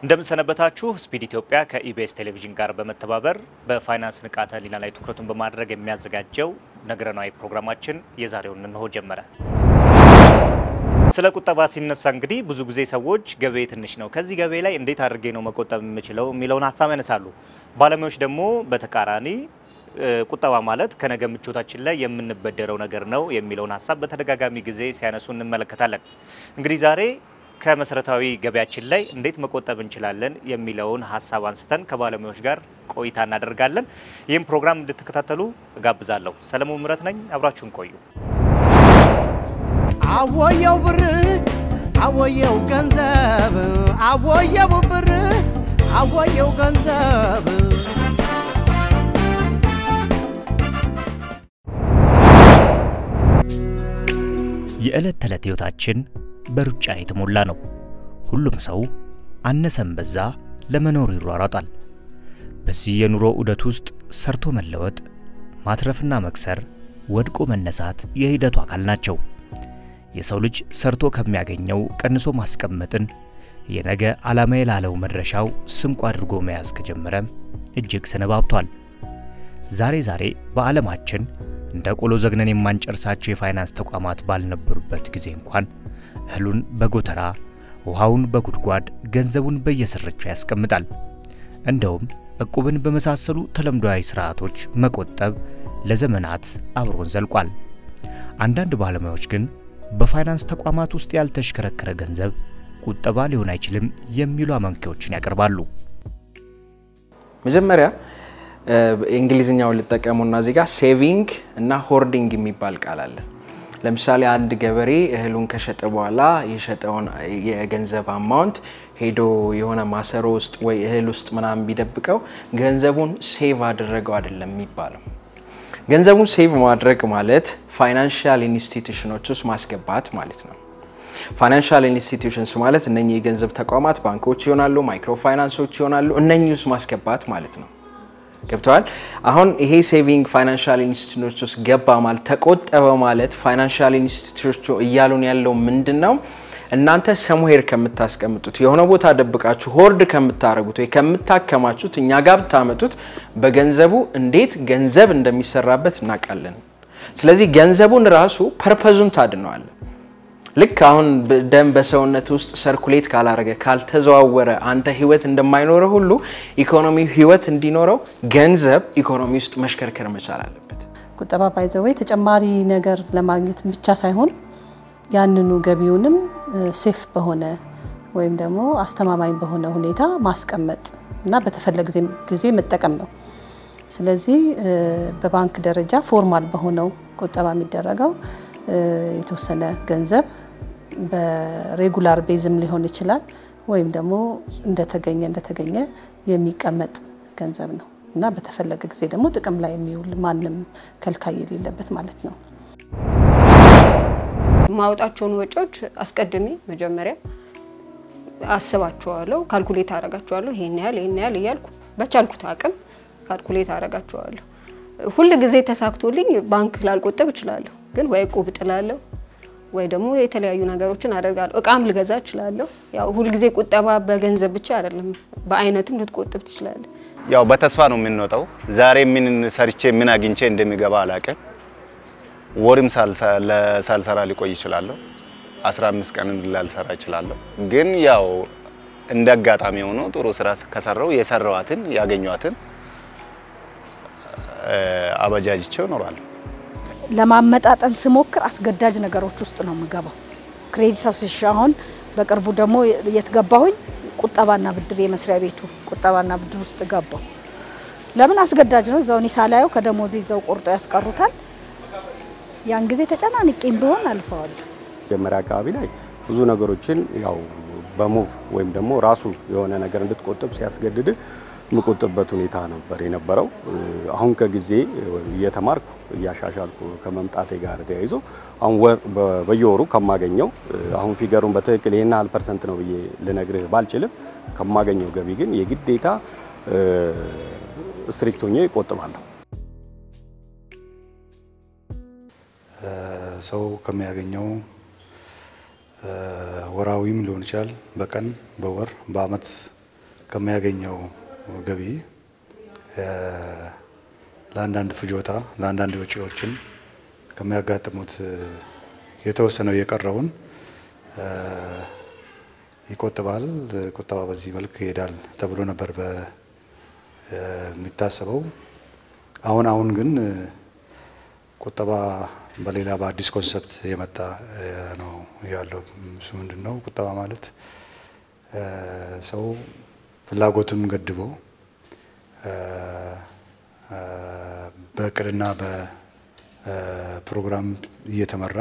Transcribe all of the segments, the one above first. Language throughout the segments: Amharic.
እንደምንሰነበታችሁ ስፒድ ኢትዮጵያ ከኢቢኤስ ቴሌቪዥን ጋር በመተባበር በፋይናንስ ንቃተ ህሊና ላይ ትኩረቱን በማድረግ የሚያዘጋጀው ነገረናዊ ፕሮግራማችን የዛሬውን እንሆ ጀመረ። ስለ ቁጠባ ሲነሳ እንግዲህ ብዙ ጊዜ ሰዎች ገበያ ትንሽ ነው፣ ከዚህ ገበያ ላይ እንዴት አድርጌ ነው መቆጠብ የምችለው የሚለውን ሀሳብ ያነሳሉ። ባለሙያዎች ደግሞ በተቃራኒ ቁጠባ ማለት ከነገ ምቾታችን ላይ የምንበደረው ነገር ነው የሚለውን ሀሳብ በተደጋጋሚ ጊዜ ሲያነሱ እንመለከታለን። እንግዲህ ዛሬ ከመሰረታዊ ገበያችን ላይ እንዴት መቆጠብ እንችላለን የሚለውን ሀሳብ አንስተን ከባለሙያዎች ጋር ቆይታ እናደርጋለን። ይህም ፕሮግራም እንድትከታተሉ እጋብዛለሁ። ሰለሞን ምረት ነኝ። አብራችሁን ቆዩ። አወየው ብር አወየው ገንዘብ አወየው ብር አወየው ገንዘብ የዕለት ተዕለት ሕይወታችን በሩጫ የተሞላ ነው። ሁሉም ሰው አነሰም በዛ ለመኖር ይሯሯጣል። በዚህ የኑሮ ዑደት ውስጥ ሰርቶ መለወጥ፣ ማትረፍና መክሰር፣ ወድቆ መነሳት የሂደቱ አካል ናቸው። የሰው ልጅ ሰርቶ ከሚያገኘው ቀንሶ ማስቀመጥን የነገ ዓላማ ላለው መድረሻው ስንቁ አድርጎ መያዝ ከጀመረ እጅግ ሰነባብቷል። ዛሬ ዛሬ በዓለማችን እንደ ቆሎ ዘግነን የማንጨርሳቸው የፋይናንስ ተቋማት ባልነበሩበት ጊዜ እንኳን እህሉን በጎተራ ውሃውን በጉድጓድ ገንዘቡን በየስርቻው ያስቀምጣል። እንደውም እቁብን በመሳሰሉ ተለምዷዊ ስርዓቶች መቆጠብ ለዘመናት አብሮን ዘልቋል። አንዳንድ ባለሙያዎች ግን በፋይናንስ ተቋማት ውስጥ ያልተሽከረከረ ገንዘብ ቁጠባ ሊሆን አይችልም የሚሉ አመንኪዎችን ያቀርባሉ። መጀመሪያ እንግሊዝኛውን ልጠቀሙና እዚህ ጋር ሴቪንግ እና ሆርዲንግ የሚባል ቃል አለ። ለምሳሌ አንድ ገበሬ እህሉን ከሸጠ በኋላ የሸጠውን የገንዘብ አማውንት ሄዶ የሆነ ማሰሮ ውስጥ ወይ እህል ውስጥ ምናምን ቢደብቀው ገንዘቡን ሴቭ አደረገው አይደለም የሚባለው። ገንዘቡን ሴቭ ማድረግ ማለት ፋይናንሻል ኢንስቲትዩሽኖች ውስጥ ማስገባት ማለት ነው። ፋይናንሻል ኢንስቲትዩሽንስ ማለት እነኚህ የገንዘብ ተቋማት ባንኮች ይሆናሉ፣ ማይክሮ ፋይናንሶች ይሆናሉ። እነኚህ ውስጥ ማስገባት ማለት ነው። ገብተዋል። አሁን ይሄ ሴቪንግ ፋይናንሻል ኢንስቲትዩቶች ውስጥ ገባ ማለት ተቆጠበ ማለት ፋይናንሻል ኢንስቲትዩቶች እያሉን ያለው ምንድን ነው? እናንተ ሰሙሄር ከምታስቀምጡት የሆነ ቦታ ደብቃችሁ ሆርድ ከምታደርጉት ወይ ከምታከማቹት እኛ ጋር ብታመጡት በገንዘቡ እንዴት ገንዘብ እንደሚሰራበት እናውቃለን። ስለዚህ ገንዘቡን ራሱ ፐርፐዙን ታድነዋለን። ልክ አሁን ደም በሰውነት ውስጥ ሰርኩሌት ካላረገ ካልተዘዋወረ አንተ ህይወት እንደማይኖረ ሁሉ ኢኮኖሚ ህይወት እንዲኖረው ገንዘብ ኢኮኖሚ ውስጥ መሽከርከር መቻል አለበት። ቁጠባ ባይዘወይ ተጨማሪ ነገር ለማግኘት ብቻ ሳይሆን ያንኑ ገቢውንም ሴፍ በሆነ ወይም ደግሞ አስተማማኝ በሆነ ሁኔታ ማስቀመጥ እና በተፈለገ ጊዜ መጠቀም ነው። ስለዚህ በባንክ ደረጃ ፎርማል በሆነው ቁጠባ የሚደረገው የተወሰነ ገንዘብ በሬጉላር ቤዝም ሊሆን ይችላል ወይም ደግሞ እንደተገኘ እንደተገኘ የሚቀመጥ ገንዘብ ነው እና በተፈለገ ጊዜ ደግሞ ጥቅም ላይ የሚውል ማንም ከልካይ የሌለበት ማለት ነው። ማውጣቸውን ወጪዎች አስቀድሜ መጀመሪያ አስባቸዋለሁ፣ ካልኩሌት አረጋቸዋለሁ። ይሄን ያህል ይሄን ያህል እያልኩ በቻልኩት አቅም ካልኩሌት አረጋቸዋለሁ። ሁል ጊዜ ተሳክቶልኝ ባንክ ላልቆጠብ እችላለሁ፣ ግን ወይ እቁብ ጥላለሁ ወይ ደግሞ የተለያዩ ነገሮችን አደርጋለሁ። እቃም ልገዛ እችላለሁ። ያው ሁልጊዜ ቁጠባ በገንዘብ ብቻ አይደለም፣ በአይነትም ልትቆጥብ ትችላለህ። ያው በተስፋ ነው የምንወጣው። ዛሬ ምን ሰርቼ ምን አግኝቼ እንደሚገባ አላውቅም። ወርም ሳልሰራ ሊቆይ እችላለሁ። 15 ቀንም ላልሰራ እችላለሁ። ግን ያው እንደ አጋጣሚ ሆኖ ጥሩ ስራ ከሰራው የሰራዋትን ያገኟትን አበጃጅቸው እኖራለሁ። ለማመጣጠን ስሞክር አስገዳጅ ነገሮች ውስጥ ነው የምገባው። ክሬዲት አሶሴሽን አሁን በቅርቡ ደግሞ የት ገባሁኝ? ቁጠባና ብድር የመስሪያ ቤቱ ቁጠባና ብድር ውስጥ ገባው። ለምን አስገዳጅ ነው። እዛው እኔ ሳላየው ከደሞዝ ይዘው ቆርጦ ያስቀሩታል። ያን ጊዜ ተጨናንቄም ቢሆን አልፈዋለሁ። መጀመሪያ አካባቢ ላይ ብዙ ነገሮችን ያው በሙቭ ወይም ደግሞ ራሱ የሆነ ነገር እንድትቆጥብ ሲያስገድድ የምቆጥብበት ሁኔታ ነበር የነበረው። አሁን ከጊዜ እየተማርኩ እያሻሻልኩ ከመምጣቴ ጋር ተያይዞ አሁን በየወሩ ከማገኘው አሁን ፊገሩን በትክክል ይህን ያህል ፐርሰንት ነው ብዬ ልነግርህ ባልችልም ከማገኘው ገቢ ግን የግዴታ ስትሪክት ሆኜ እቆጥባለሁ። ሰው ከሚያገኘው ወራዊም ሊሆን ይችላል፣ በቀን በወር በአመት ከሚያገኘው ገቢ ለአንዳንድ ፍጆታ ለአንዳንድ ወጪዎችን ከሚያጋጥሙት የተወሰነው የቀረውን ይቆጥባል። ቁጠባ በዚህ መልክ ይሄዳል ተብሎ ነበር የሚታሰበው። አሁን አሁን ግን ቁጠባ በሌላ በአዲስ ኮንሰፕት የመጣ ነው ያለው። እሱ ምንድን ነው? ቁጠባ ማለት ሰው ፍላጎቱን ገድቦ በእቅድና በፕሮግራም እየተመራ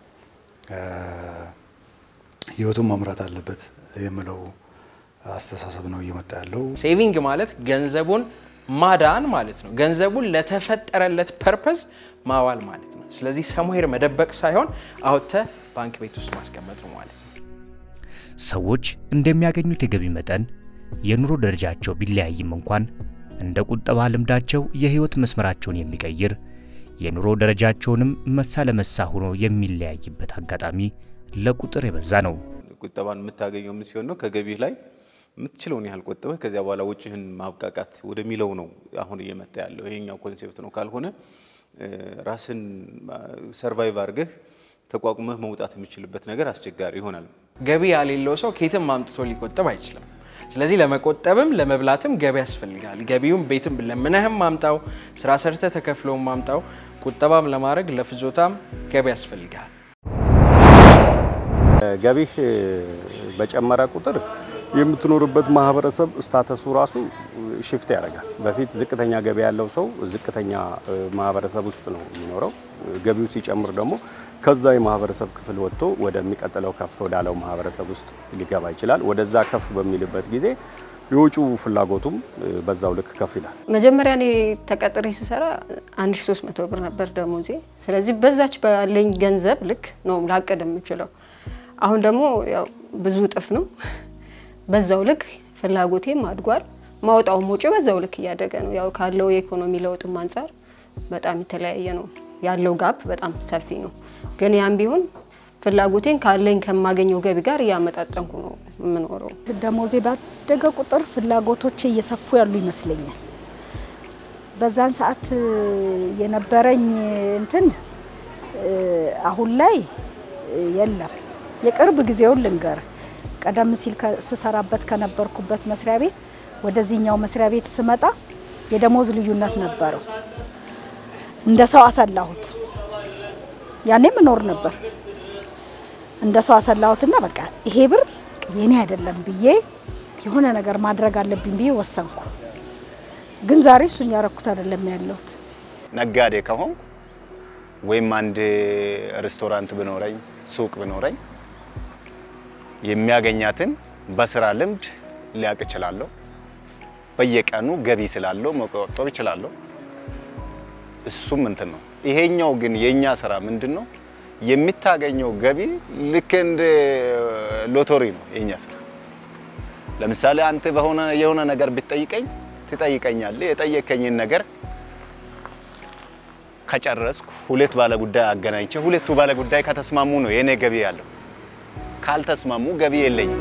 ህይወቱን መምራት አለበት የምለው አስተሳሰብ ነው እየመጣ ያለው። ሴቪንግ ማለት ገንዘቡን ማዳን ማለት ነው። ገንዘቡን ለተፈጠረለት ፐርፐዝ ማዋል ማለት ነው። ስለዚህ ሰሙሄር መደበቅ ሳይሆን አውጥተ ባንክ ቤት ውስጥ ማስቀመጥ ነው ማለት ነው። ሰዎች እንደሚያገኙት የገቢ መጠን የኑሮ ደረጃቸው ቢለያይም እንኳን እንደ ቁጠባ ልምዳቸው የህይወት መስመራቸውን የሚቀይር የኑሮ ደረጃቸውንም መሳ ለመሳ ሆኖ የሚለያይበት አጋጣሚ ለቁጥር የበዛ ነው። ቁጠባን የምታገኘው ምን ሲሆን ነው? ከገቢህ ላይ የምትችለውን ያህል ቆጥበህ ከዚያ በኋላ ውጭህን ማብቃቃት ወደሚለው ነው አሁን እየመጣ ያለው ይሄኛው ኮንሴፕት ነው። ካልሆነ ራስን ሰርቫይቭ አድርገህ ተቋቁመህ መውጣት የሚችልበት ነገር አስቸጋሪ ይሆናል። ገቢ ያሌለው ሰው ከየትም አምጥቶ ሊቆጥብ አይችልም። ስለዚህ ለመቆጠብም ለመብላትም ገቢ ያስፈልጋል። ገቢውም ቤትም ለምነህም ማምጣው፣ ስራ ሰርተ ተከፍለውም ማምጣው፣ ቁጠባም ለማድረግ ለፍጆታም ገቢ ያስፈልጋል። ገቢህ በጨመረ ቁጥር የምትኖርበት ማህበረሰብ ስታተሱ ራሱ ሽፍት ያደርጋል። በፊት ዝቅተኛ ገቢ ያለው ሰው ዝቅተኛ ማህበረሰብ ውስጥ ነው የሚኖረው። ገቢው ሲጨምር ደግሞ ከዛ የማህበረሰብ ክፍል ወጥቶ ወደሚቀጥለው ከፍ ወዳለው ማህበረሰብ ውስጥ ሊገባ ይችላል። ወደዛ ከፍ በሚልበት ጊዜ የውጪው ፍላጎቱም በዛው ልክ ከፍ ይላል። መጀመሪያ እኔ ተቀጥሬ ስሰራ 1300 ብር ነበር ደሞዜ። ስለዚህ በዛች ባለኝ ገንዘብ ልክ ነው ላቅድ የምችለው። አሁን ደግሞ ያው ብዙ እጥፍ ነው። በዛው ልክ ፍላጎቴም አድጓል። ማውጣውም ወጪ በዛው ልክ እያደገ ነው። ያው ካለው የኢኮኖሚ ለውጥም አንጻር በጣም የተለያየ ነው። ያለው ጋፕ በጣም ሰፊ ነው። ግን ያም ቢሆን ፍላጎቴን ካለኝ ከማገኘው ገቢ ጋር እያመጣጠንኩ ነው የምኖረው። ደሞዜ ባደገ ቁጥር ፍላጎቶቼ እየሰፉ ያሉ ይመስለኛል። በዛን ሰዓት የነበረኝ እንትን አሁን ላይ የለም። የቅርብ ጊዜውን ልንገር። ቀደም ሲል ስሰራበት ከነበርኩበት መስሪያ ቤት ወደዚህኛው መስሪያ ቤት ስመጣ የደሞዝ ልዩነት ነበረው። እንደ ሰው አሰላሁት። ያኔም እኖር ነበር። እንደ ሰው አሰላሁትና በቃ ይሄ ብር የኔ አይደለም ብዬ የሆነ ነገር ማድረግ አለብኝ ብዬ ወሰንኩ። ግን ዛሬ እሱን ያረኩት አይደለም ያለሁት። ነጋዴ ከሆንኩ ወይም አንድ ሬስቶራንት ብኖረኝ ሱቅ ብኖረኝ የሚያገኛትን በስራ ልምድ ሊያውቅ እችላለሁ። በየቀኑ ገቢ ስላለው መቆጠብ እችላለሁ። እሱም እንትን ነው። ይሄኛው ግን የኛ ስራ ምንድን ነው? የምታገኘው ገቢ ልክ እንደ ሎተሪ ነው የኛ ስራ። ለምሳሌ አንተ በሆነ የሆነ ነገር ብትጠይቀኝ ትጠይቀኛለህ። የጠየቀኝን ነገር ከጨረስኩ ሁለት ባለጉዳይ አገናኝቼ ሁለቱ ባለጉዳይ ከተስማሙ ነው የኔ ገቢ ያለው። ካልተስማሙ ገቢ የለኝም።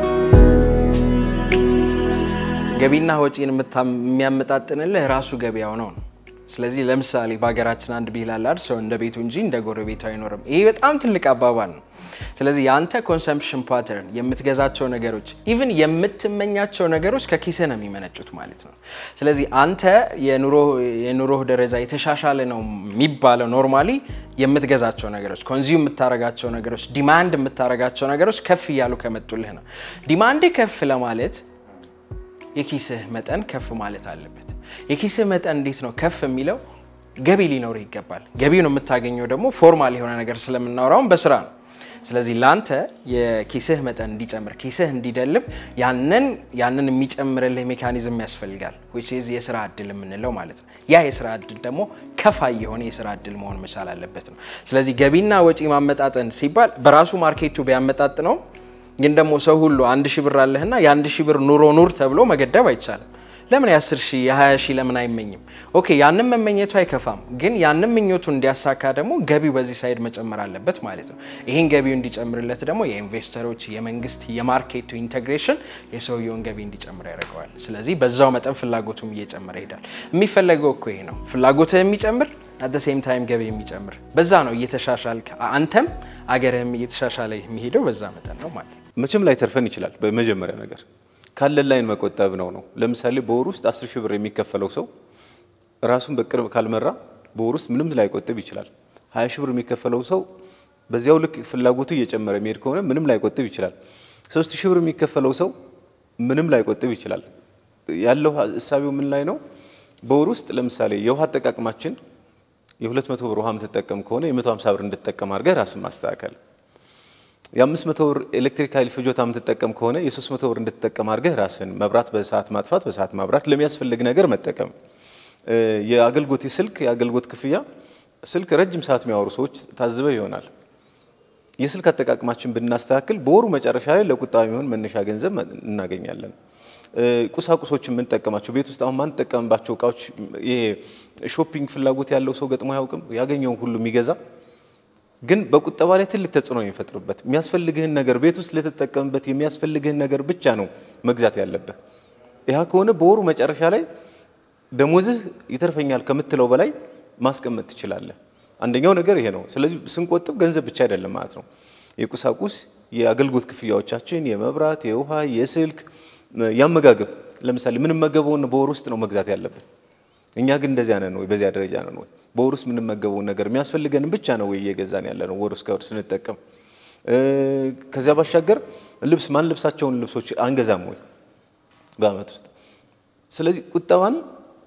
ገቢና ወጪን የሚያመጣጥንልህ ራሱ ገበያው ነው ነው። ስለዚህ ለምሳሌ በሀገራችን አንድ ብሂል አለ አይደል? ሰው እንደ ቤቱ እንጂ እንደ ጎረቤቱ አይኖርም። ይሄ በጣም ትልቅ አባባል ነው። ስለዚህ የአንተ ኮንሰምፕሽን ፓተርን የምትገዛቸው ነገሮች ኢቭን የምትመኛቸው ነገሮች ከኪስህ ነው የሚመነጩት ማለት ነው። ስለዚህ አንተ የኑሮህ ደረጃ የተሻሻለ ነው የሚባለው ኖርማሊ የምትገዛቸው ነገሮች፣ ኮንዚዩም የምታረጋቸው ነገሮች፣ ዲማንድ የምታረጋቸው ነገሮች ከፍ እያሉ ከመጡልህ ነው። ዲማንድ ከፍ ለማለት የኪስህ መጠን ከፍ ማለት አለበት። የኪስህ መጠን እንዴት ነው ከፍ የሚለው? ገቢ ሊኖርህ ይገባል። ገቢውን የምታገኘው ደግሞ ፎርማል የሆነ ነገር ስለምናወራውን በስራ ነው። ስለዚህ ለአንተ የኪስህ መጠን እንዲጨምር ኪስህ እንዲደልብ ያንን ያንን የሚጨምርልህ ሜካኒዝም ያስፈልጋል which is የስራ እድል የምንለው ማለት ነው። ያ የስራ እድል ደግሞ ከፋይ የሆነ የስራ እድል መሆን መቻል አለበት ነው። ስለዚህ ገቢና ወጪ ማመጣጠን ሲባል በራሱ ማርኬቱ ቢያመጣጥ ነው ግን ደግሞ ሰው ሁሉ አንድ ሺህ ብር አለህና የአንድ ሺህ ብር ኑሮ ኑር ተብሎ መገደብ አይቻልም። ለምን የ10 ሺህ የ20 ሺህ ለምን አይመኝም? ኦኬ ያንን መመኘቱ አይከፋም፣ ግን ያንን ምኞቱ እንዲያሳካ ደግሞ ገቢው በዚህ ሳይድ መጨመር አለበት ማለት ነው። ይህን ገቢው እንዲጨምርለት ደግሞ የኢንቨስተሮች፣ የመንግስት፣ የማርኬቱ ኢንቴግሬሽን የሰውየውን ገቢ እንዲጨምር ያደርገዋል። ስለዚህ በዛው መጠን ፍላጎቱም እየጨመረ ይሄዳል። የሚፈለገው እኮ ይሄ ነው፣ ፍላጎትህ የሚጨምር አት ሴም ታይም ገቢ የሚጨምር በዛ ነው እየተሻሻልክ አንተም አገርህም እየተሻሻለ የሚሄደው በዛ መጠን ነው ማለት ነው። መቼም ላይ ተርፈን ይችላል። በመጀመሪያ ነገር ካለን ላይን መቆጠብ ነው ነው። ለምሳሌ በወር ውስጥ አስር ሺህ ብር የሚከፈለው ሰው ራሱን በቅርብ ካልመራ በወር ውስጥ ምንም ላይቆጥብ ይችላል። ሀያ ሺህ ብር የሚከፈለው ሰው በዚያው ልክ ፍላጎቱ እየጨመረ የሚሄድ ከሆነ ምንም ላይቆጥብ ይችላል። ሶስት ሺህ ብር የሚከፈለው ሰው ምንም ላይቆጥብ ይችላል። ያለው እሳቤው ምን ላይ ነው? በወር ውስጥ ለምሳሌ የውሃ አጠቃቅማችን የሁለት መቶ ብር ውሃ የምትጠቀም ከሆነ የመቶ ሀምሳ ብር እንድትጠቀም አድርገህ ራስን ማስተካከል የአምስት መቶ ብር ኤሌክትሪክ ኃይል ፍጆታ የምትጠቀም ከሆነ የሶስት መቶ ብር እንድትጠቀም አድርገህ ራስን መብራት በሰዓት ማጥፋት፣ በሰዓት ማብራት፣ ለሚያስፈልግ ነገር መጠቀም። የአገልግሎት የስልክ የአገልግሎት ክፍያ ስልክ ረጅም ሰዓት የሚያወሩ ሰዎች ታዝበው ይሆናል። የስልክ አጠቃቅማችን ብናስተካክል በወሩ መጨረሻ ላይ ለቁጠባ የሚሆን መነሻ ገንዘብ እናገኛለን። ቁሳቁሶች የምንጠቀማቸው ቤት ውስጥ አሁን ማንጠቀምባቸው እቃዎች ይሄ ሾፒንግ ፍላጎት ያለው ሰው ገጥሞ አያውቅም? ያገኘውን ሁሉ የሚገዛ ግን በቁጠባ ላይ ትልቅ ተጽዕኖ የሚፈጥርበት የሚያስፈልግህን ነገር ቤት ውስጥ ልትጠቀምበት የሚያስፈልግህን ነገር ብቻ ነው መግዛት ያለብህ። ያ ከሆነ በወሩ መጨረሻ ላይ ደሞዝህ ይተርፈኛል ከምትለው በላይ ማስቀመጥ ትችላለህ። አንደኛው ነገር ይሄ ነው። ስለዚህ ስንቆጥብ ገንዘብ ብቻ አይደለም ማለት ነው። የቁሳቁስ የአገልግሎት ክፍያዎቻችን፣ የመብራት፣ የውሃ፣ የስልክ፣ ያመጋገብ ለምሳሌ የምንመገበውን በወር ውስጥ ነው መግዛት ያለብን። እኛ ግን እንደዚያ ነን ወይ? በዚያ ደረጃ ነን ወይ? በወር ውስጥ የምንመገበውን ነገር የሚያስፈልገንን ብቻ ነው ወይ እየገዛን ያለ ነው ወር ውስጥ ከወር ስንጠቀም? ከዚያ ባሻገር ልብስ ማን ልብሳቸውን ልብሶች አንገዛም ወይ በአመት ውስጥ? ስለዚህ ቁጠባን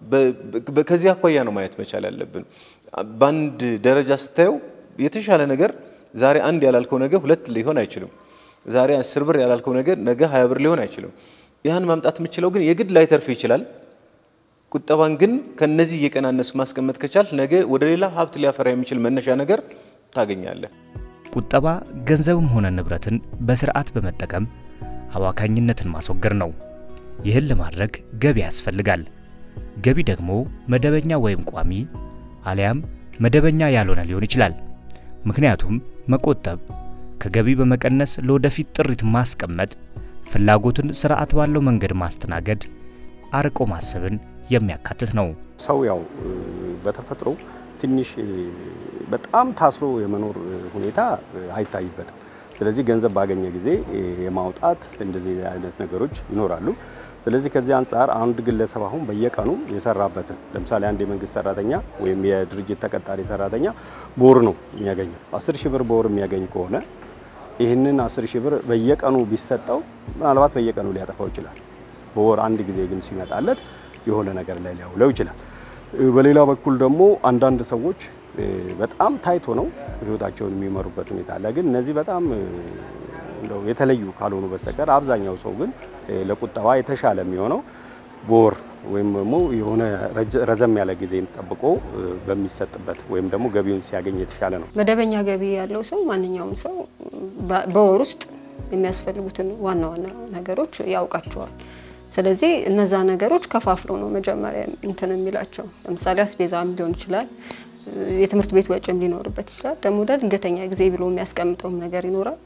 ከዚህ አኳያ ነው ማየት መቻል ያለብን። በአንድ ደረጃ ስታየው የተሻለ ነገር ዛሬ አንድ ያላልከው ነገር ሁለት ሊሆን አይችልም። ዛሬ አስር ብር ያላልከው ነገር ነገ ሀያ ብር ሊሆን አይችልም። ያን ማምጣት የምችለው ግን የግድ ላይተርፍ ይችላል። ቁጠባን ግን ከነዚህ እየቀናነሱ ማስቀመጥ ከቻል ነገ ወደ ሌላ ሀብት ሊያፈራ የሚችል መነሻ ነገር ታገኛለህ። ቁጠባ ገንዘብም ሆነ ንብረትን በስርዓት በመጠቀም አባካኝነትን ማስወገድ ነው። ይህን ለማድረግ ገቢ ያስፈልጋል። ገቢ ደግሞ መደበኛ ወይም ቋሚ አሊያም መደበኛ ያልሆነ ሊሆን ይችላል። ምክንያቱም መቆጠብ ከገቢ በመቀነስ ለወደፊት ጥሪት ማስቀመጥ፣ ፍላጎትን ስርዓት ባለው መንገድ ማስተናገድ፣ አርቆ ማሰብን የሚያካትት ነው። ሰው ያው በተፈጥሮ ትንሽ በጣም ታስሮ የመኖር ሁኔታ አይታይበትም። ስለዚህ ገንዘብ ባገኘ ጊዜ የማውጣት እንደዚህ አይነት ነገሮች ይኖራሉ። ስለዚህ ከዚህ አንጻር አንድ ግለሰብ አሁን በየቀኑ የሰራበትን ለምሳሌ አንድ የመንግስት ሰራተኛ ወይም የድርጅት ተቀጣሪ ሰራተኛ በወር ነው የሚያገኘው። አስር ሺህ ብር በወር የሚያገኝ ከሆነ ይህንን አስር ሺህ ብር በየቀኑ ቢሰጠው ምናልባት በየቀኑ ሊያጠፋው ይችላል። በወር አንድ ጊዜ ግን ሲመጣለት የሆነ ነገር ላይ ሊያውለው ይችላል። በሌላ በኩል ደግሞ አንዳንድ ሰዎች በጣም ታይቶ ነው ህይወታቸውን የሚመሩበት ሁኔታ አለ። ግን እነዚህ በጣም እንደው የተለዩ ካልሆኑ በስተቀር አብዛኛው ሰው ግን ለቁጠባ የተሻለ የሚሆነው በወር ወይም ደግሞ የሆነ ረዘም ያለ ጊዜን ጠብቆ በሚሰጥበት ወይም ደግሞ ገቢውን ሲያገኝ የተሻለ ነው። መደበኛ ገቢ ያለው ሰው ማንኛውም ሰው በወር ውስጥ የሚያስፈልጉትን ዋና ዋና ነገሮች ያውቃቸዋል። ስለዚህ እነዛ ነገሮች ከፋፍሎ ነው መጀመሪያ እንትን የሚላቸው። ለምሳሌ አስቤዛም ሊሆን ይችላል፣ የትምህርት ቤት ወጪም ሊኖርበት ይችላል። ደግሞ ድንገተኛ ጊዜ ብሎ የሚያስቀምጠውም ነገር ይኖራል።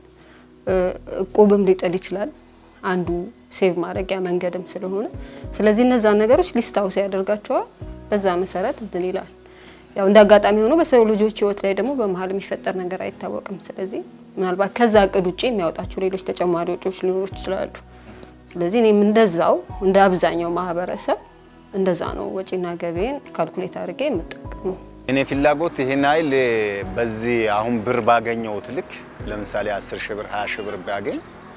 እቁብም ሊጥል ይችላል፣ አንዱ ሴቭ ማድረጊያ መንገድም ስለሆነ ስለዚህ እነዛ ነገሮች ሊስት አውስ ያደርጋቸዋል። በዛ መሰረት እንትን ይላል። ያው እንደ አጋጣሚ ሆኖ በሰው ልጆች ህይወት ላይ ደግሞ በመሀል የሚፈጠር ነገር አይታወቅም። ስለዚህ ምናልባት ከዛ እቅድ ውጭ የሚያወጣቸው ሌሎች ተጨማሪ ወጪዎች ሊኖሩ ይችላሉ። ስለዚህ እኔም እንደዛው እንደ አብዛኛው ማህበረሰብ እንደዛ ነው ወጪና ገቢን ካልኩሌት አድርጌ የምጠቀመው። እኔ ፍላጎት ይሄን ኃይል በዚህ አሁን ብር ባገኘሁት ልክ ለምሳሌ 10 ሺህ ብር 20 ሺህ ብር ባገኝ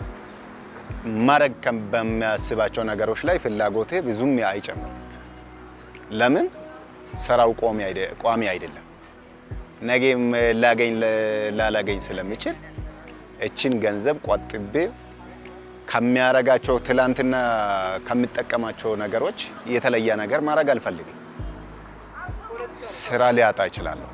ማድረግ በሚያስባቸው ነገሮች ላይ ፍላጎቴ ብዙም አይጨምርም። ለምን ስራው ቋሚ አይደለም። ነገ ላገኝ ላላገኝ ስለሚችል እችን ገንዘብ ቆጥቤ ከሚያረጋቸው ትላንትና ከሚጠቀማቸው ነገሮች የተለየ ነገር ማድረግ አልፈልግም። ስራ ሊያጣ እችላለሁ።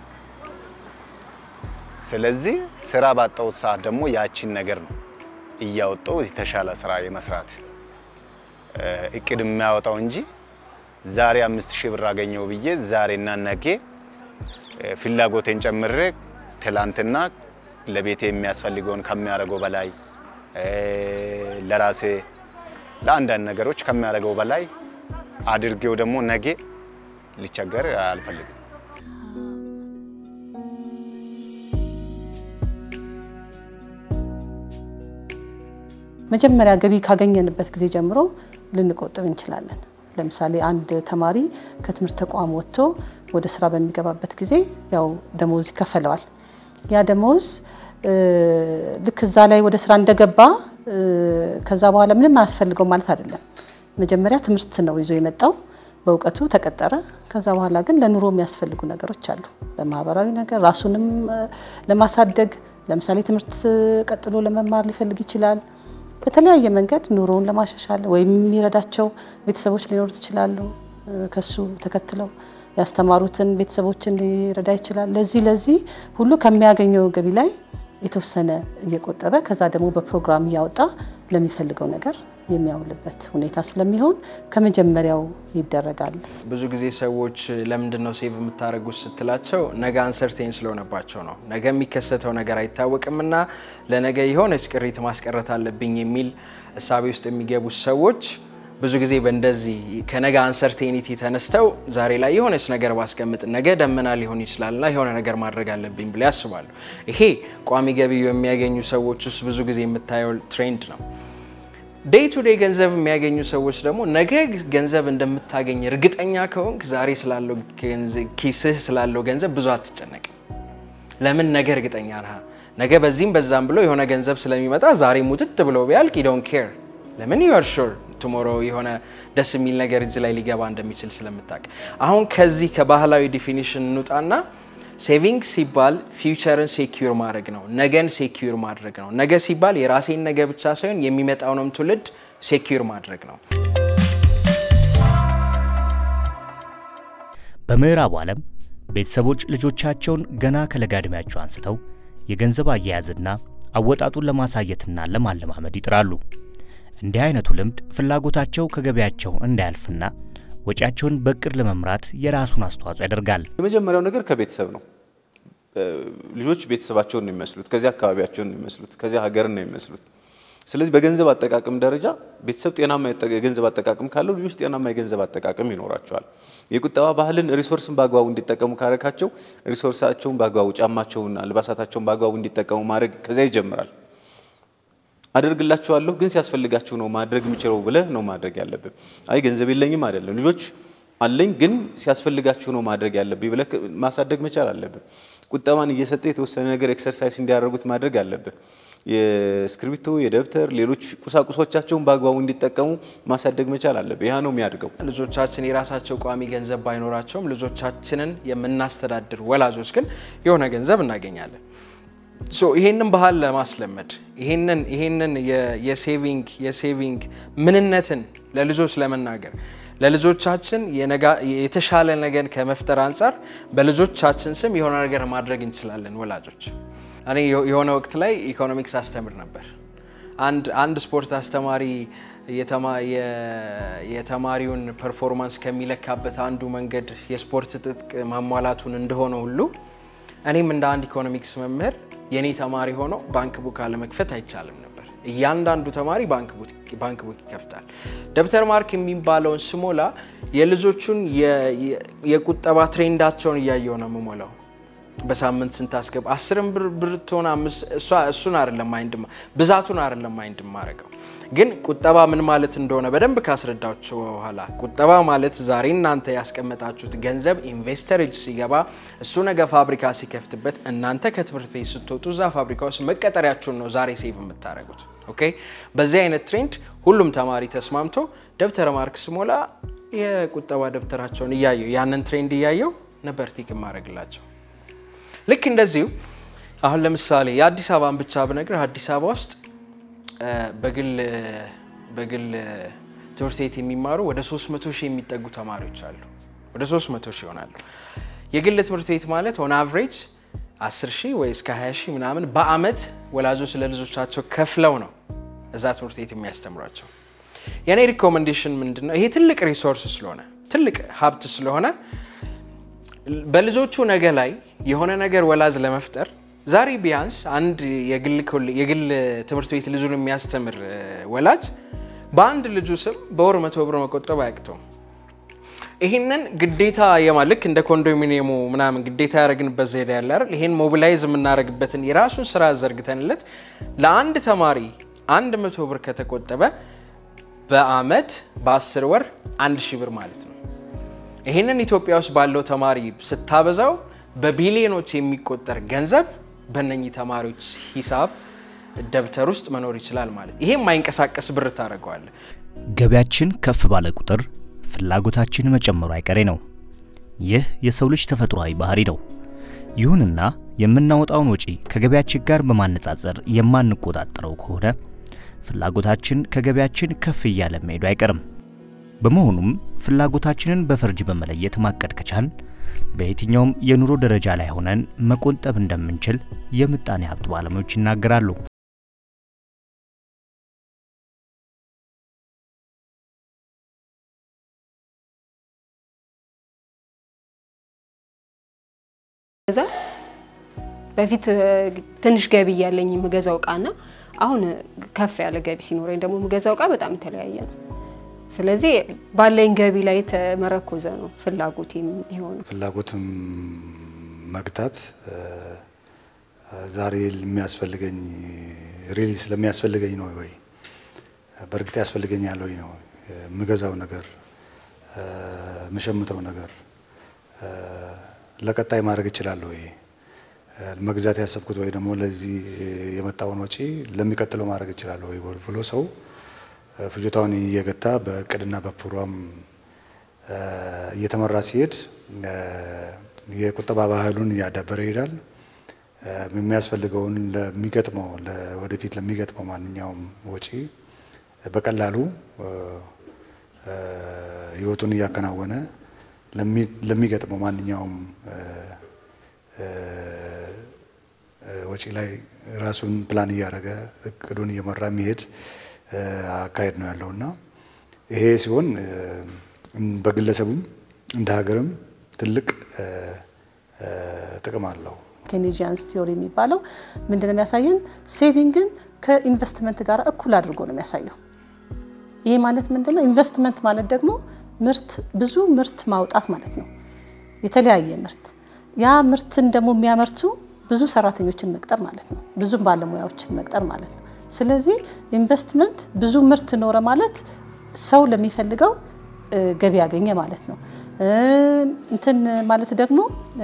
ስለዚህ ስራ ባጣሁት ሰዓት ደግሞ ያቺን ነገር ነው እያወጣው የተሻለ ስራ የመስራት እቅድ የሚያወጣው እንጂ ዛሬ አምስት ሺህ ብር አገኘው ብዬ ዛሬና ነገ ፍላጎቴን ጨምሬ ትላንትና ለቤቴ የሚያስፈልገውን ከሚያደርገው በላይ ለራሴ ለአንዳንድ ነገሮች ከሚያደርገው በላይ አድርጌው ደግሞ ነገ ሊቸገር አልፈልግም። መጀመሪያ ገቢ ካገኘንበት ጊዜ ጀምሮ ልንቆጥብ እንችላለን። ለምሳሌ አንድ ተማሪ ከትምህርት ተቋም ወጥቶ ወደ ስራ በሚገባበት ጊዜ ያው ደሞዝ ይከፈለዋል። ያ ደሞዝ ልክ እዛ ላይ ወደ ስራ እንደገባ ከዛ በኋላ ምንም አያስፈልገው ማለት አይደለም። መጀመሪያ ትምህርት ነው ይዞ የመጣው በእውቀቱ ተቀጠረ። ከዛ በኋላ ግን ለኑሮ የሚያስፈልጉ ነገሮች አሉ። በማህበራዊ ነገር ራሱንም ለማሳደግ ለምሳሌ ትምህርት ቀጥሎ ለመማር ሊፈልግ ይችላል። በተለያየ መንገድ ኑሮውን ለማሻሻል ወይም የሚረዳቸው ቤተሰቦች ሊኖሩት ይችላሉ። ከሱ ተከትለው ያስተማሩትን ቤተሰቦችን ሊረዳ ይችላል። ለዚህ ለዚህ ሁሉ ከሚያገኘው ገቢ ላይ የተወሰነ እየቆጠበ ከዛ ደግሞ በፕሮግራም እያወጣ ለሚፈልገው ነገር የሚያውልበት ሁኔታ ስለሚሆን ከመጀመሪያው ይደረጋል። ብዙ ጊዜ ሰዎች ለምንድን ነው ሴቭ የምታደርጉት ስትላቸው ነገ አንሰርቴን ስለሆነባቸው ነው። ነገ የሚከሰተው ነገር አይታወቅምና ለነገ የሆነች ቅሪት ማስቀረት አለብኝ የሚል እሳቤ ውስጥ የሚገቡት ሰዎች ብዙ ጊዜ በእንደዚህ ከነገ አንሰርቴኒቲ ተነስተው ዛሬ ላይ የሆነች ነገር ባስቀምጥ ነገ ደመና ሊሆን ይችላልና የሆነ ነገር ማድረግ አለብኝ ብለው ያስባሉ። ይሄ ቋሚ ገቢ የሚያገኙ ሰዎች ውስጥ ብዙ ጊዜ የምታየው ትሬንድ ነው። ዴይ ቱ ዴይ ገንዘብ የሚያገኙ ሰዎች ደግሞ ነገ ገንዘብ እንደምታገኝ እርግጠኛ ከሆንክ ዛሬ ስላለው ኪስህ ስላለው ገንዘብ ብዙ አትጨነቅም። ለምን ነገ እርግጠኛ ነህ። ነገ በዚህም በዛም ብሎ የሆነ ገንዘብ ስለሚመጣ ዛሬ ሙጥጥ ብሎ ቢያልቅ ዶን ኬር ለምን ዩ አር ሹር ቱሞሮ የሆነ ደስ የሚል ነገር እዚህ ላይ ሊገባ እንደሚችል ስለምታውቅ። አሁን ከዚህ ከባህላዊ ዲፊኒሽን እንውጣና ሴቪንግ ሲባል ፊውቸርን ሴኪዩር ማድረግ ነው። ነገን ሴኪዩር ማድረግ ነው። ነገ ሲባል የራሴን ነገ ብቻ ሳይሆን የሚመጣውንም ትውልድ ሴኪዩር ማድረግ ነው። በምዕራቡ ዓለም ቤተሰቦች ልጆቻቸውን ገና ከለጋ ዕድሜያቸው አንስተው የገንዘብ አያያዝና አወጣጡን ለማሳየትና ለማለማመድ ይጥራሉ። እንዲህ አይነቱ ልምድ ፍላጎታቸው ከገበያቸው እንዳያልፍና ወጪያቸውን በእቅድ ለመምራት የራሱን አስተዋጽኦ ያደርጋል። የመጀመሪያው ነገር ከቤተሰብ ነው። ልጆች ቤተሰባቸውን ነው የሚመስሉት፣ ከዚያ አካባቢያቸውን ነው የሚመስሉት፣ ከዚያ ሀገርን ነው የሚመስሉት። ስለዚህ በገንዘብ አጠቃቀም ደረጃ ቤተሰብ ጤናማ የገንዘብ አጠቃቀም ካለው ልጆች ጤናማ የገንዘብ አጠቃቀም ይኖራቸዋል። የቁጠባ ባህልን ሪሶርስን በአግባቡ እንዲጠቀሙ ካረካቸው ሪሶርሳቸውን በአግባቡ ጫማቸውን፣ አልባሳታቸውን በአግባቡ እንዲጠቀሙ ማድረግ ከዚያ ይጀምራል። አደርግላችኋለሁ ግን ሲያስፈልጋችሁ ነው ማድረግ የምችለው ብለህ ነው ማድረግ ያለብህ። አይ ገንዘብ የለኝም አይደለም። ልጆች አለኝ ግን ሲያስፈልጋችሁ ነው ማድረግ ያለብህ ብለህ ማሳደግ መቻል አለብህ። ቁጠባን እየሰጠ የተወሰነ ነገር ኤክሰርሳይዝ እንዲያደርጉት ማድረግ አለብህ። የእስክሪብቶ፣ የደብተር፣ ሌሎች ቁሳቁሶቻቸውን በአግባቡ እንዲጠቀሙ ማሳደግ መቻል አለብህ። ያ ነው የሚያድገው። ልጆቻችን የራሳቸው ቋሚ ገንዘብ ባይኖራቸውም ልጆቻችንን የምናስተዳድር ወላጆች ግን የሆነ ገንዘብ እናገኛለን። ሶ ይሄንን ባህል ለማስለመድ ይሄንን ይሄንን የሴቪንግ የሴቪንግ ምንነትን ለልጆች ለመናገር ለልጆቻችን የተሻለ ነገር ከመፍጠር አንጻር በልጆቻችን ስም የሆነ ነገር ማድረግ እንችላለን ወላጆች። እኔ የሆነ ወቅት ላይ ኢኮኖሚክስ አስተምር ነበር። አንድ አንድ ስፖርት አስተማሪ የተማሪውን ፐርፎርማንስ ከሚለካበት አንዱ መንገድ የስፖርት ትጥቅ ማሟላቱን እንደሆነ ሁሉ እኔም እንደ አንድ ኢኮኖሚክስ መምህር የኔ ተማሪ ሆኖ ባንክ ቡክ አለመክፈት አይቻልም ነበር። እያንዳንዱ ተማሪ ባንክ ቡክ ይከፍታል። ደብተር ማርክ የሚባለውን ስሞላ የልጆቹን የቁጠባ ትሬንዳቸውን እያየው ነው የምሞላው። በሳምንት ስንት አስገባ አስርም ብር ብር ትሆን እሱን አይደለም ማይንድ ብዛቱን አይደለም ማይንድ ማረገው ግን ቁጠባ ምን ማለት እንደሆነ በደንብ ካስረዳችሁ በኋላ ቁጠባ ማለት ዛሬ እናንተ ያስቀመጣችሁት ገንዘብ ኢንቨስተር እጅ ሲገባ እሱ ነገ ፋብሪካ ሲከፍትበት እናንተ ከትምህርት ቤት ስትወጡ እዛ ፋብሪካ ውስጥ መቀጠሪያችሁን ነው ዛሬ ሴቭ የምታደርጉት። ኦኬ። በዚህ አይነት ትሬንድ ሁሉም ተማሪ ተስማምቶ ደብተር ማርክ ስሞላ የቁጠባ ደብተራቸውን እያየው ያንን ትሬንድ እያየው ነበር ቲክ ማድረግላቸው። ልክ እንደዚሁ አሁን ለምሳሌ የአዲስ አበባን ብቻ ብነግርህ አዲስ አበባ ውስጥ በግል በግል ትምህርት ቤት የሚማሩ ወደ 300 ሺህ የሚጠጉ ተማሪዎች አሉ። ወደ 300 ሺህ ይሆናሉ። የግል ትምህርት ቤት ማለት ኦን አቨሬጅ 10 ሺህ ወይ እስከ 20 ሺህ ምናምን በአመት ወላጆች ለልጆቻቸው ከፍለው ነው እዛ ትምህርት ቤት የሚያስተምሯቸው። የኔ ሪኮሜንዴሽን ምንድን ነው? ይሄ ትልቅ ሪሶርስ ስለሆነ ትልቅ ሀብት ስለሆነ በልጆቹ ነገ ላይ የሆነ ነገር ወላዝ ለመፍጠር ዛሬ ቢያንስ አንድ የግል ትምህርት ቤት ልጁን የሚያስተምር ወላጅ በአንድ ልጁ ስም በወር መቶ ብር መቆጠብ አያቅተውም። ይህንን ግዴታ የማልክ እንደ ኮንዶሚኒየሙ ምናምን ግዴታ ያደረግንበት ዘዴ ያለ አይደል? ይህን ሞቢላይዝ የምናደርግበትን የራሱን ስራ ዘርግተንለት ለአንድ ተማሪ አንድ መቶ ብር ከተቆጠበ በአመት በአስር ወር አንድ ሺህ ብር ማለት ነው። ይህንን ኢትዮጵያ ውስጥ ባለው ተማሪ ስታበዛው በቢሊዮኖች የሚቆጠር ገንዘብ በእነኚህ ተማሪዎች ሂሳብ ደብተር ውስጥ መኖር ይችላል ማለት ይሄ የማይንቀሳቀስ ብር ታደርገዋለ። ገቢያችን ከፍ ባለ ቁጥር ፍላጎታችን መጨመሩ አይቀሬ ነው። ይህ የሰው ልጅ ተፈጥሯዊ ባህሪ ነው። ይሁንና የምናወጣውን ወጪ ከገቢያችን ጋር በማነጻጸር የማንቆጣጠረው ከሆነ ፍላጎታችን ከገቢያችን ከፍ እያለ መሄዱ አይቀርም። በመሆኑም ፍላጎታችንን በፈርጅ በመለየት ማቀድ ከቻል በየትኛውም የኑሮ ደረጃ ላይ ሆነን መቆጠብ እንደምንችል የምጣኔ ሀብት ባለሙያዎች ይናገራሉ። እዛ በፊት ትንሽ ገቢ እያለኝ የምገዛው እቃና አሁን ከፍ ያለ ገቢ ሲኖረኝ ደግሞ የምገዛው እቃ በጣም የተለያየ ነው። ስለዚህ ባለኝ ገቢ ላይ የተመረኮዘ ነው ፍላጎት የሚሆነው። ፍላጎትም መግታት ዛሬ የሚያስፈልገኝ ሪሊ ስለሚያስፈልገኝ ነው ወይ በእርግጥ ያስፈልገኛል ወይ ነው የምገዛው ነገር የምሸምተው ነገር ለቀጣይ ማድረግ እችላለሁ ወይ መግዛት ያሰብኩት ወይ ደግሞ ለዚህ የመጣውን ወጪ ለሚቀጥለው ማድረግ እችላለሁ ወይ ብሎ ሰው ፍጆታውን እየገታ በእቅድና በፕሮግራም እየተመራ ሲሄድ የቁጠባ ባህሉን እያዳበረ ይሄዳል። የሚያስፈልገውን ለሚገጥመው ወደፊት ለሚገጥመው ማንኛውም ወጪ በቀላሉ ህይወቱን እያከናወነ ለሚገጥመው ማንኛውም ወጪ ላይ ራሱን ፕላን እያደረገ እቅዱን እየመራ የሚሄድ አካሄድ ነው ያለው እና ይሄ ሲሆን በግለሰቡም እንደ ሀገርም ትልቅ ጥቅም አለው። ኬኔጂያንስ ቲዮሪ የሚባለው ምንድን ነው የሚያሳየን? ሴቪንግን ከኢንቨስትመንት ጋር እኩል አድርጎ ነው የሚያሳየው። ይህ ማለት ምንድን ነው? ኢንቨስትመንት ማለት ደግሞ ምርት ብዙ ምርት ማውጣት ማለት ነው። የተለያየ ምርት ያ ምርትን ደግሞ የሚያመርቱ ብዙ ሰራተኞችን መቅጠር ማለት ነው። ብዙ ባለሙያዎችን መቅጠር ማለት ነው። ስለዚህ ኢንቨስትመንት ብዙ ምርት ኖረ ማለት ሰው ለሚፈልገው ገቢ ያገኘ ማለት ነው። እንትን ማለት ደግሞ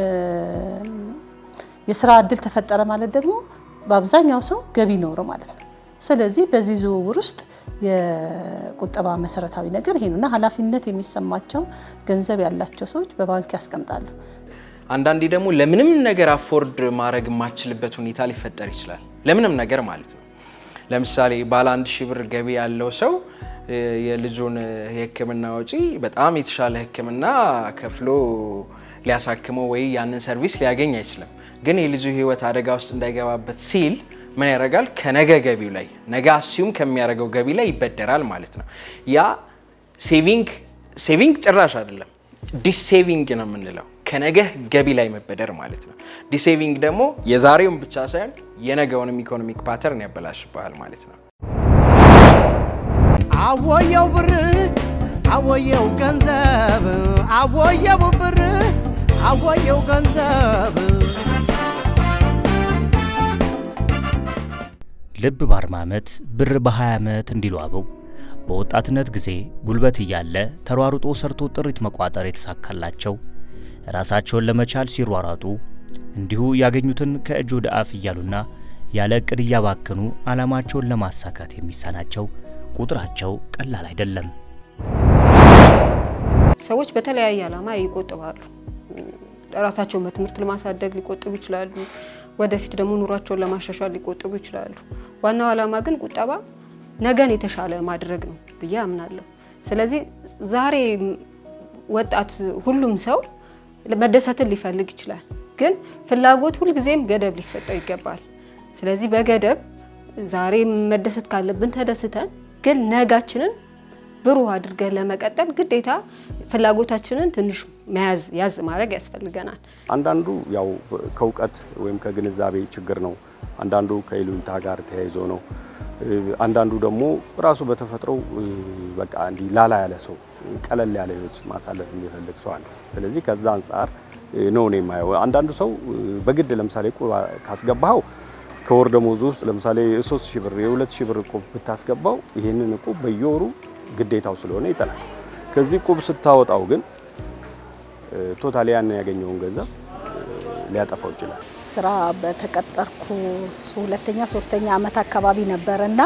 የስራ እድል ተፈጠረ ማለት ደግሞ በአብዛኛው ሰው ገቢ ኖረው ማለት ነው። ስለዚህ በዚህ ዝውውር ውስጥ የቁጠባ መሰረታዊ ነገር ይሄ ነው እና ኃላፊነት የሚሰማቸው ገንዘብ ያላቸው ሰዎች በባንክ ያስቀምጣሉ። አንዳንዴ ደግሞ ለምንም ነገር አፎርድ ማድረግ የማችልበት ሁኔታ ሊፈጠር ይችላል። ለምንም ነገር ማለት ነው። ለምሳሌ ባለ አንድ ሺህ ብር ገቢ ያለው ሰው የልጁን የሕክምና ወጪ በጣም የተሻለ ሕክምና ከፍሎ ሊያሳክመው ወይ ያንን ሰርቪስ ሊያገኝ አይችልም። ግን የልጁ ሕይወት አደጋ ውስጥ እንዳይገባበት ሲል ምን ያደርጋል? ከነገ ገቢው ላይ ነገ አስዩም ከሚያደርገው ገቢ ላይ ይበደራል ማለት ነው። ያ ሴቪንግ ሴቪንግ ጭራሽ አይደለም ዲሴቪንግ ነው የምንለው ከነገ ገቢ ላይ መበደር ማለት ነው። ዲሴቪንግ ደግሞ የዛሬውን ብቻ ሳይሆን የነገውንም ኢኮኖሚክ ፓተርን ያበላሽብሃል ማለት ነው። አወየው ብር አወየው ገንዘብ አወየው ብር አወየው ገንዘብ ልብ በአርባ ዓመት ብር በ20 ዓመት እንዲሉ አበው በወጣትነት ጊዜ ጉልበት እያለ ተሯሩጦ ሰርቶ ጥሪት መቋጠር የተሳካላቸው ራሳቸውን ለመቻል ሲሯሯጡ እንዲሁ ያገኙትን ከእጅ ወደ አፍ እያሉና ያለ እቅድ እያባከኑ ዓላማቸውን ለማሳካት የሚሳናቸው ቁጥራቸው ቀላል አይደለም። ሰዎች በተለያየ ዓላማ ይቆጥባሉ። ራሳቸውን በትምህርት ለማሳደግ ሊቆጥቡ ይችላሉ። ወደፊት ደግሞ ኑሯቸውን ለማሻሻል ሊቆጥቡ ይችላሉ። ዋናው ዓላማ ግን ቁጠባ ነገን የተሻለ ማድረግ ነው ብዬ አምናለሁ። ስለዚህ ዛሬ ወጣት ሁሉም ሰው መደሰትን ሊፈልግ ይችላል፣ ግን ፍላጎት ሁልጊዜም ገደብ ሊሰጠው ይገባል። ስለዚህ በገደብ ዛሬ መደሰት ካለብን ተደስተን፣ ግን ነጋችንን ብሩህ አድርገን ለመቀጠል ግዴታ ፍላጎታችንን ትንሽ መያዝ ያዝ ማድረግ ያስፈልገናል። አንዳንዱ ያው ከእውቀት ወይም ከግንዛቤ ችግር ነው። አንዳንዱ ከይሉኝታ ጋር ተያይዞ ነው። አንዳንዱ ደግሞ ራሱ በተፈጥሮው በቃ እንዲህ ላላ ያለ ሰው ቀለል ያለ ህይወት ማሳለፍ የሚፈልግ ሰው አለ። ስለዚህ ከዛ አንጻር ነው እኔ የማየው። አንዳንዱ ሰው በግድ ለምሳሌ እቁብ ካስገባኸው ከወር ደሞዙ ውስጥ ለምሳሌ የሶስት ሺህ ብር የሁለት ሺህ ብር እቁብ ብታስገባው ይህንን እቁብ በየወሩ ግዴታው ስለሆነ ይጠላል። ከዚህ እቁብ ስታወጣው ግን ቶታሊ ያን ያገኘውን ገንዘብ ሊያጠፋው ይችላል። ስራ በተቀጠርኩ ሁለተኛ ሶስተኛ አመት አካባቢ ነበረ እና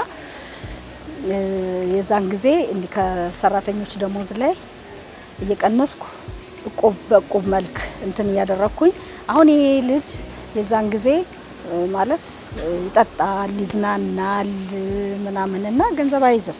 የዛን ጊዜ እንዲህ ከሰራተኞች ደሞዝ ላይ እየቀነስኩ እቁብ በእቁብ መልክ እንትን እያደረግኩኝ አሁን ይሄ ልጅ የዛን ጊዜ ማለት ይጠጣል፣ ይዝናናል ምናምንና ገንዘብ አይዝም።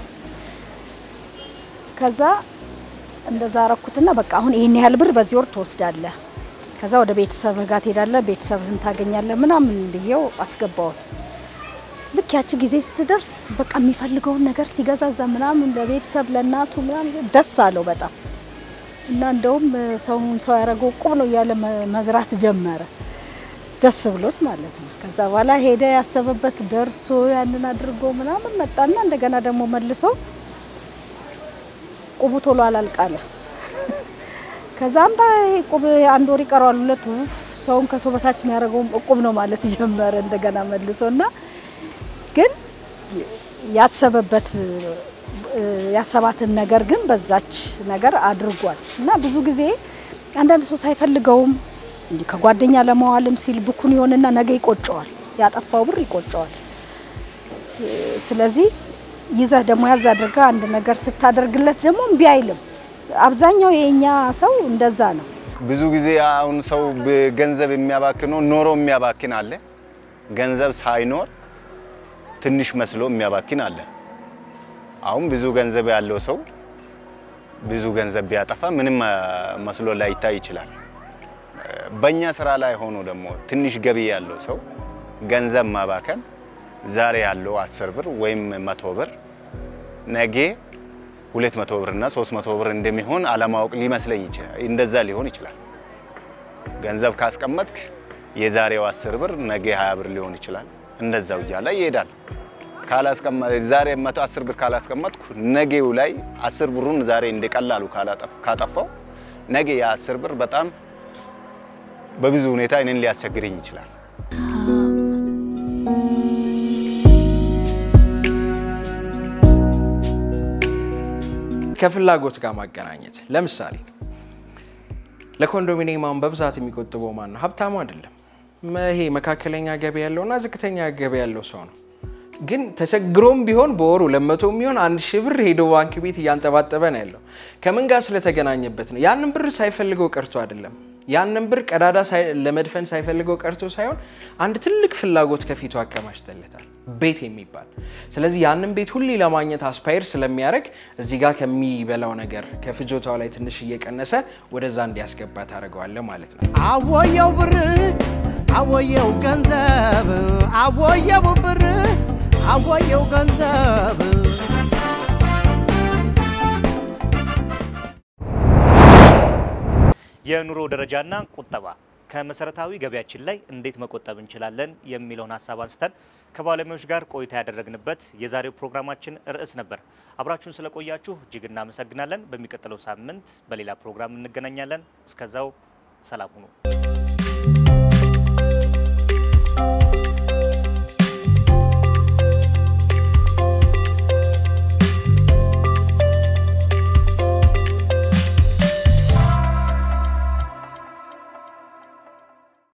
ከዛ እንደዛ አረኩትና በቃ አሁን ይሄን ያህል ብር በዚህ ወር ትወስዳለህ፣ ከዛ ወደ ቤተሰብ ጋር ትሄዳለህ፣ ቤተሰብህን ታገኛለህ ምናምን ብዬው አስገባሁት። ልክ ያቺ ጊዜ ስትደርስ በቃ የሚፈልገውን ነገር ሲገዛዛ ምናምን ለቤተሰብ ለእናቱ ምናምን ደስ አለው በጣም እና እንደውም ሰውን ሰው ያደረገው እቁብ ነው እያለ መዝራት ጀመረ። ደስ ብሎት ማለት ነው። ከዛ በኋላ ሄደ ያሰበበት ደርሶ ያንን አድርጎ ምናምን መጣና እንደገና ደግሞ መልሶ ቁቡ ቶሎ አላልቃለ። ከዛ አምጣ ቁብ አንድ ወር ይቀረዋል ሁለት ሰውን ከሰው በታች የሚያደርገው እቁብ ነው ማለት ጀመረ እንደገና መልሶ እና ግን ያሰበበት ያሰባትን ነገር ግን በዛች ነገር አድርጓል እና ብዙ ጊዜ አንዳንድ ሰው ሳይፈልገውም እንዲህ ከጓደኛ ለመዋልም ሲል ብኩን ይሆንና ነገ ይቆጨዋል፣ ያጠፋው ብር ይቆጨዋል። ስለዚህ ይዘህ ደግሞ ያዝ አድርጋ አንድ ነገር ስታደርግለት ደግሞ እምቢ አይልም። አብዛኛው የኛ ሰው እንደዛ ነው። ብዙ ጊዜ አሁን ሰው ገንዘብ የሚያባክነው ኖሮ የሚያባክን አለ፣ ገንዘብ ሳይኖር ትንሽ መስሎ የሚያባክን አለ። አሁን ብዙ ገንዘብ ያለው ሰው ብዙ ገንዘብ ቢያጠፋ ምንም መስሎ ላይታይ ይችላል። በእኛ ስራ ላይ ሆኖ ደግሞ ትንሽ ገቢ ያለው ሰው ገንዘብ ማባከን ዛሬ ያለው አስር ብር ወይም መቶ ብር ነገ ሁለት መቶ ብር እና ሶስት መቶ ብር እንደሚሆን አለማወቅ ሊመስለኝ ይችላል። እንደዛ ሊሆን ይችላል። ገንዘብ ካስቀመጥክ የዛሬው አስር ብር ነገ ሀያ ብር ሊሆን ይችላል። እንደዛው እያለ ይሄዳል። ዛሬ መቶ አስር ብር ካላስቀመጥኩ ነገው ላይ አስር ብሩን ዛሬ እንደቀላሉ ካጠፋው ነገ የአስር ብር በጣም በብዙ ሁኔታ እኔን ሊያስቸግረኝ ይችላል። ከፍላጎት ጋር ማገናኘት ለምሳሌ ለኮንዶሚኒየም አሁን በብዛት የሚቆጥበው ማን ነው? ሀብታሙ አይደለም። ይሄ መካከለኛ ገቢ ያለውና ዝቅተኛ ገቢ ያለው ሰው ነው። ግን ተቸግሮም ቢሆን በወሩ ለመቶ የሚሆን አንድ ሺህ ብር ሄዶ ባንክ ቤት እያንጠባጠበ ነው ያለው። ከምን ጋር ስለተገናኘበት ነው። ያንን ብር ሳይፈልገው ቀርቶ አይደለም። ያንን ብር ቀዳዳ ለመድፈን ሳይፈልገው ቀርቶ ሳይሆን አንድ ትልቅ ፍላጎት ከፊቱ አከማችተለታል፣ ቤት የሚባል ስለዚህ ያንን ቤት ሁሌ ለማግኘት አስፓየር ስለሚያደርግ እዚህ ጋር ከሚበላው ነገር ከፍጆታው ላይ ትንሽ እየቀነሰ ወደዛ እንዲያስገባ ታደርገዋለህ ማለት ነው። አወየው ብር አወየው ገንዘብ አወየው ብር አወየው ገንዘብ የኑሮ ደረጃና ቁጠባ ከመሰረታዊ ገቢያችን ላይ እንዴት መቆጠብ እንችላለን የሚለውን ሀሳብ አንስተን ከባለሙያዎች ጋር ቆይታ ያደረግንበት የዛሬው ፕሮግራማችን ርዕስ ነበር። አብራችሁን ስለቆያችሁ እጅግ እናመሰግናለን። በሚቀጥለው ሳምንት በሌላ ፕሮግራም እንገናኛለን። እስከዛው ሰላም ሁኑ።